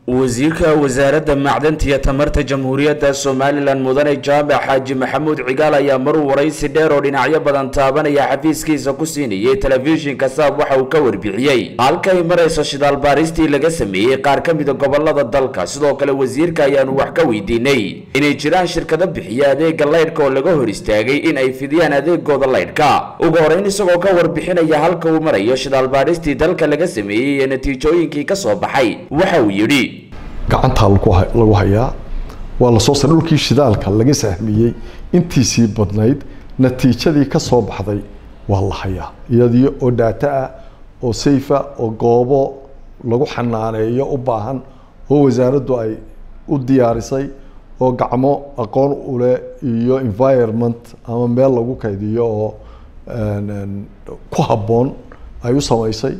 wasiirka wasaaradda macdanta iyo tamarta jamhuuriyadda somalilan mudane jaamac xaaji maxamuud cigaal ayaa maruu waraysi dheer oo dhinacyo badan taabanaya xafiiskiisa ku siinayay telefishinka saab waxa uu ka warbixiyey halkay marayso shidaal baaristii laga sameeyey qaar ka mida gobolada dalka sidoo kale wasiirka ayaanu wax ka weydiinay inay jiraan shirkado bixiya adeega laydhka oo laga hor istaagay in ay fidiyaan adeegooda laydhka ugu horeyn isagoo ka warbixinaya halka uu marayo shidaal baaristii dalka laga sameeyey iyo natiijooyinkii ka soo baxay waxa uu yidhi gacantaa lagu hayaa waa lasoo saray dhulkii shidaalka laga sahmiyey intiisii badnayd natiijadii ka soo baxday waa la hayaa iyadii oo dhaata ah oo sayfa oo goobo lagu xanaaneeyo u baahan oo wasaaraddu ay u diyaarisay oo gacmo aqoon uleh iyo environment ama meel lagu kaydiyo oo ku habboon ay u samaysay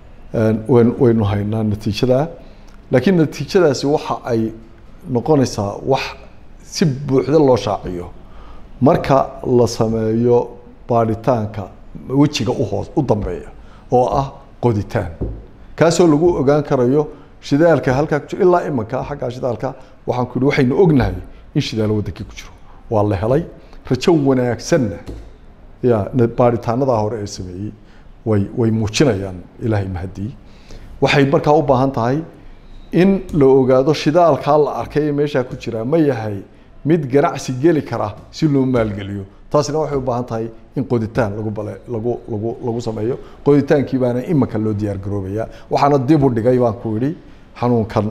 waynu haynaa natiijadaa laakiin natiijadaasi waxa ay noqonaysaa wax si buuxda loo shaaciyo marka la sameeyo baadhitaanka wejiga uhoos u dambeeya oo ah qoditaan kaasoo lagu ogaan karayo shidaalka halkaa ku jiro ilaa imanka xaggaa shidaalka waxaan ku yihi waxaynu ognahay in shidaal waddankii ku jiro waa la helay rajo wanaagsanna ya baadhitaanadaa hore ee sameeyey way way muujinayaan ilaahay mahadii waxay markaa u baahan tahay in la ogaado shidaalkaa la arkay ee meeshaa ku jira ma yahay mid ganacsi geli kara si loo maalgeliyo taasina waxay u baahan tahay in qoditaan lagu bale lagu lagu lagu sameeyo qoditaankii baana imanka loo diyaar garoobayaa waxaana dib u dhigay baan ku idhi xanuunkan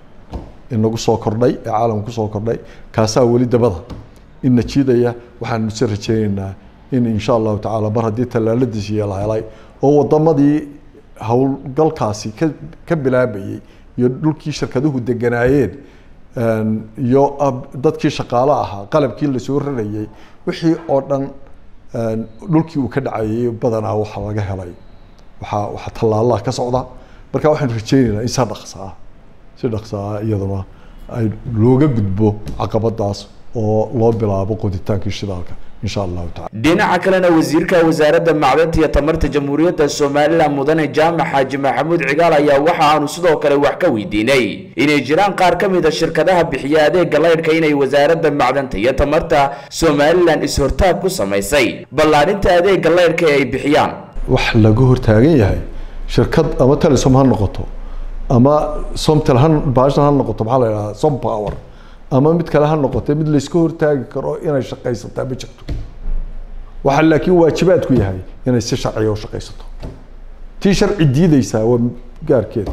inagu soo kordhay ee caalamka kusoo kordhay kaasaa weli dabada ina jiidaya waxaanu si rajeynaynaa in insha allahu tacaala mar haddii tallaaladiisii la helay oo wadamadii howlgalkaasi ka ka bilaabayey iyo dhulkii shirkaduhu deganaayeen iyo dadkii shaqaale ahaa qalabkii lasoo rarayey wixii oo dhan dhulkii uu ka dhacayay badanaa waxaa laga helay waxaa waxaa tallaalaha ka socda marka waxaynu rajeynaynaa in si dhaqsa ah si dhaqsa ah iyaduna ay looga gudbo caqabadaas oo loo bilaabo qoditaankii shidaalka insha allahu tacala dhinaca kalena wasiirka wasaaradda macdanta iyo tamarta jamhuuriyadda somalilan mudane jaamac xaaji maxamuud cigaal ayaa waxa aanu sidoo kale wax ka weydiinay inay jiraan qaar ka mid a shirkadaha bixiya adeega laydhka inay wasaaradda macdanta iyo tamarta somalilan is-hortaag ku samaysay ballaadhinta adeega laydhka ee ay bixiyaan wax laga hortaagan yahay shirkad ama telesom ha noqoto ama somtel ha baashan ha noqoto maxaa la yidhahdaa som power ama mid kale ha noqotee mid layska hortaagi karo inay shaqaysataa ma jirto waxaa laakiin waajibaadku yahay inay si sharciya u shaqaysato tii sharci diideysaa waa gaarkeeda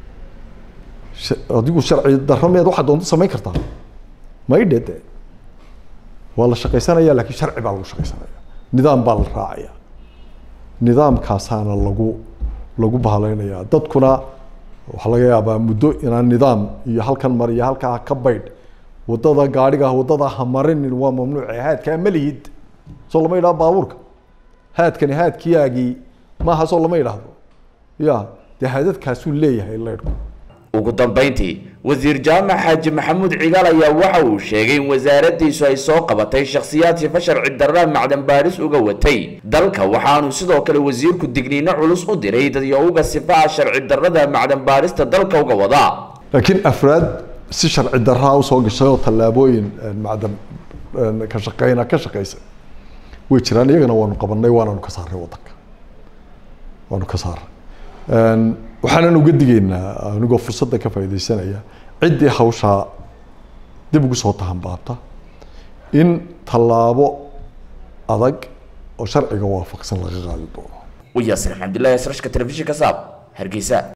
adigu sharci darameed waxaa doonto samayn kartaa maydhe de waa la shaqaysanaya laakiin sharci baa lagu shaqaysanaya nidaam baa la raacaya nidaamkaasaana lagu lagu bahaleynaya dadkuna waxaa laga yaabaa muddo inaan nidaam iyo halkan mar iyo halkaa ka baydh wadada gaadhiga wadada ha marinin waa mamnuuce haadkaa ma lihid soo lama yidhahdo baabuurka haadkani haadkiyaagii maaha soo lama yidhaahdo ya dee haadadkaasuu leeyahay leydhku ugu dambeyntii wasiir jaamac xaaji maxamuud cigaal ayaa waxa uu sheegay in wasaaraddiisu ay soo qabatay shakhsiyaad sifa sharci darra macdan baadhis uga watay dalka waxaanu sidoo kale wasiirku digniino culus u diray dadyowga sifaha sharci darrada macdan baadhista dalka uga wadaa laakiin afraad si sharci daraa usoo gashay oo tallaabooyin macdan ka shaqeyna ka shaqeysa way jiraan iyagana waanu qabanay waananu ka saaray wadanka waanu ka saaray waxaanan uga digaynaa anigoo fursadda ka faaidaysanaya ciddii hawshaa dib ugu soo tahanbaabta in tallaabo adag oo sharciga waafaqsan laga qaadi doono wayaasir xamdullahi srashka telefishinka saab hargeysa